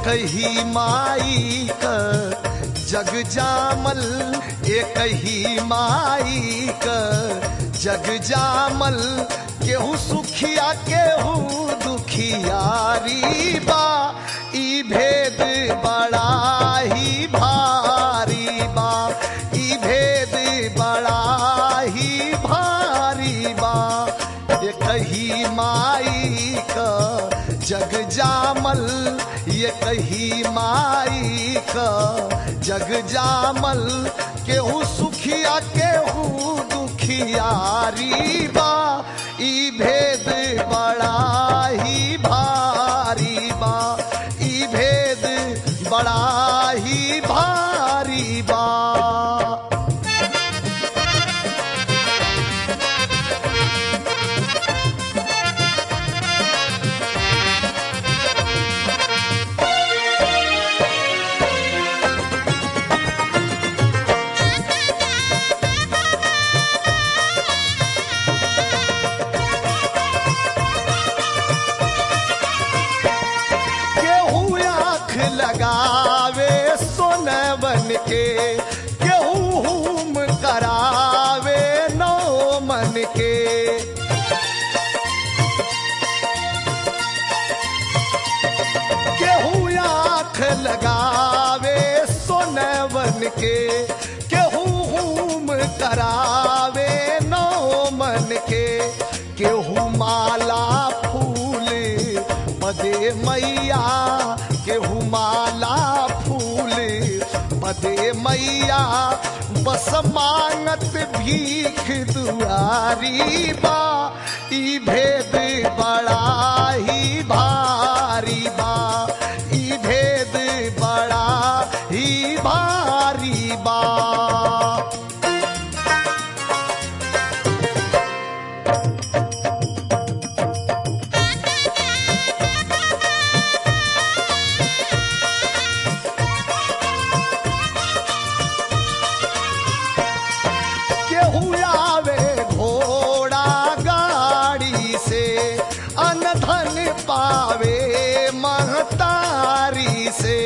ही माई का जग जामल एक ही माई का जग जामल केहू सुखिया केहू दुखियारी बा ई भेद बड़ा ही भारी बा ई भेद बड़ा ही भारी बा एक ही माई का जग जामल ये कही माई का जग जामल केहू सुखिया केहू दुखियारी बा ई भेद बड़ा ही भारी बा ई भेद बड़ा ही भारी बा केहू आँख लगावे सोनवन के केहू हुम करावे नौ मन के केहू आँख लगावे सोनवन के केहू हुम करावे नौ मन के केहू माला फूल पदे मैया केहू माला फूल पदे मैया बस मांगत भीख दुआरी बा ई भेद बड़ा ही भारी बा ई भेद बड़ा ही भारी बा केहू आवे घोड़ा गाड़ी से अनधन पावे महतारी से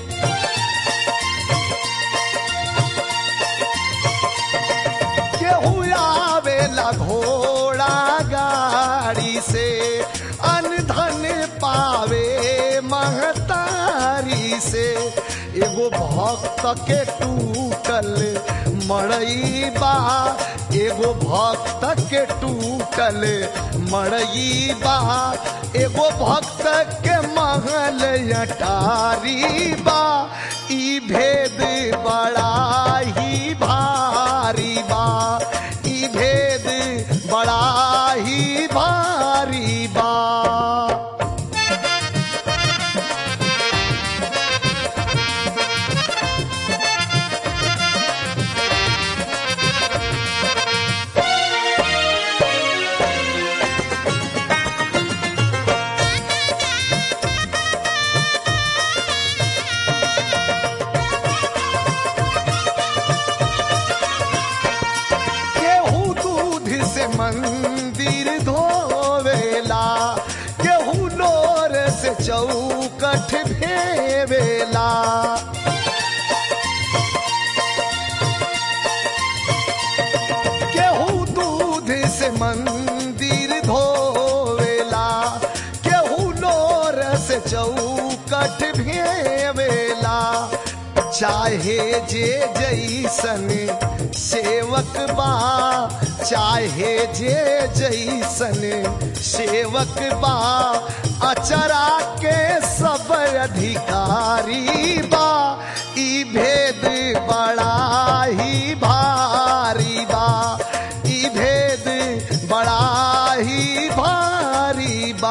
केहू आवेला घोड़ा गाड़ी से अनधन पावे महतारी से एगो भक्त के टूटल मड़ई बा एगो भक्त के टूटल मड़ई बा एगो भक्त के महल अटारी बा ई भेद बड़ा ही भारी बा ई भेद बड़ा ही भारी बा केहू दूध से मंदिर धोवेला केहू लोर से चौकठ भेवेला केहू दूध से मंदिर धोवेला केहू लोर से चौकठ भेवेला चाहे जे जैसन सेवक बा चाहे जे जैसन सेवक बा अचरा के सब अधिकारी बा ई भेद बड़ा ही भारी बा ई भेद बड़ा ही भारी बा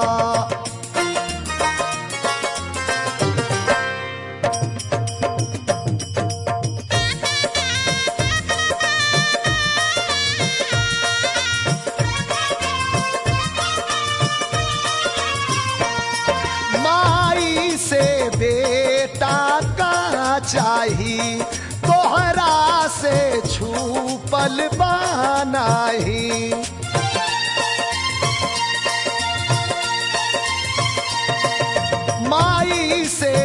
माई से बेटा का चाही तोहरा से छूपल बानाही माई से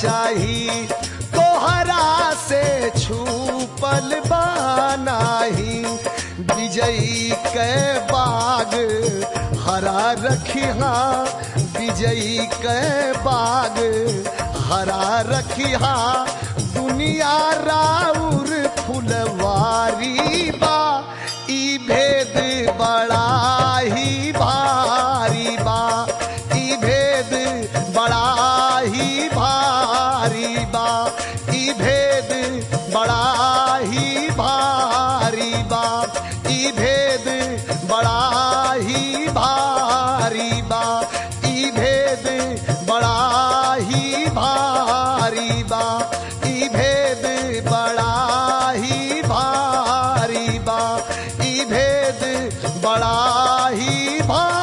चाही तोहरा से छूपल बानाही विजयी के बाग हरा रखिहा विजयी के बाग हरा रखिहा दुनिया राउर फुलवारी बा ई भेद बड़ा ही भारी बा ई भेद बड़ा ही भारी बा ई भेद बड़ा ही भारी बा ई भेद बड़ा ही भारी बा ई भेद बड़ा ही भारी बा ई भेद बड़ा ही भारी बा ई भेद बड़ा ही भारी